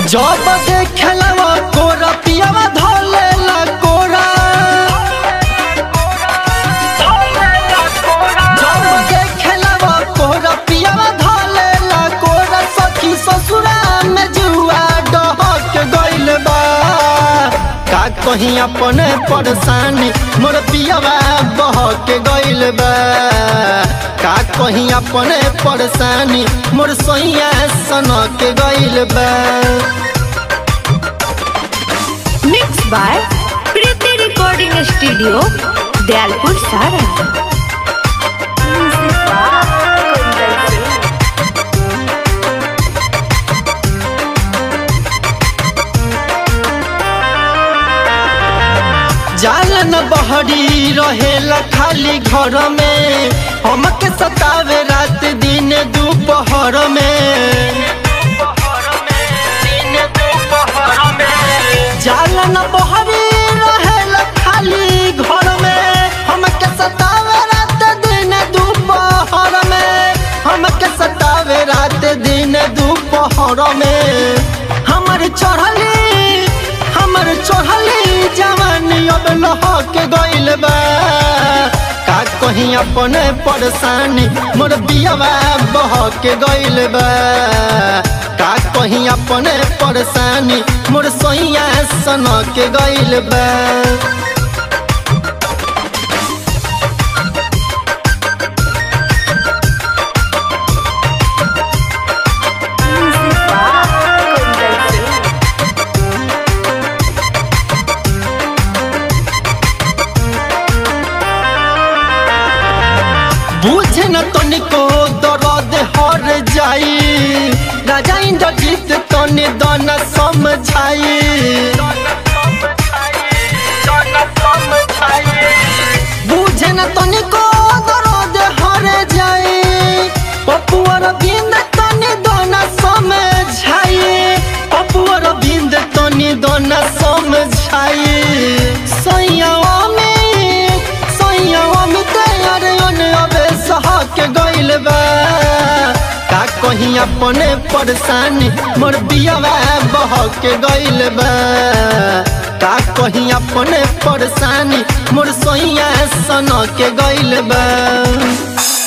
जब देखेला कोरा पियावा धोलेला कोरा जब देखेला कोरा पियावा धोलेला कोरा सखी ससुरा में जुआ डहक गइल बा का कहीं अपने परेशानी मोर पियावा बहक गइल बा का कहीं अपने परेशानी मोर सैया सनक गइल बा mix by Preeti recording studio Dayalpur Saran जाल न बहरी रहेला खाली घर में हमके सतावे रात दिन दोपहर में जाल न बहरी रहेला खाली घर में हमके सतावे रात दिन दोपहर में हमके सतावे रात दिन दोपहर में हमर चढ़ली हमर चढ़ली जवानी अब लहक गइल बा का कहीं अपने परेशानी मोर बियावा बहक गइल बा का कहीं अपने परेशानी मोर सैया सनक गइल बा बुझे न तनिको दर्द हर जाई राजा इंद्रजीत तने दन समझाई बुझे न तनिको दर्द हर जाई पपुअर बिंद तने दन समझाई पपुअर बिंद तने दन समझाई सैयावा में सैयावा में तैयार अन अबे सहक गइल बा का कहीं अपने परेशानी मोर बियावा बहक गइल बा का कहीं अपने परेशानी मोर सैया सनक गइल बा